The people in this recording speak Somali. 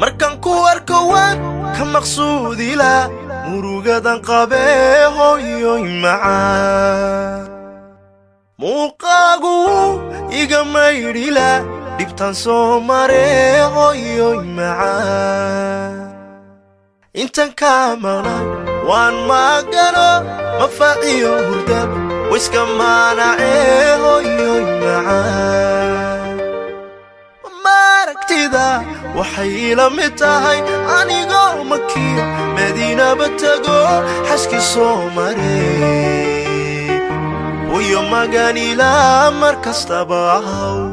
markaan ku arko waan ka maqsuudila murugadan qabee hooyoy macaan muuqaagu iga maydhila dhibtaan soo maree hooyoy macaan intan kaa maqnay waan maagano mafaaciyo hurdab wayska maanacee hooyoy macaan maaragtida waxay ila mid tahay anigoo makiyo madiinaba tago xaskii soo maree wayo maganila mar kastaba ahaw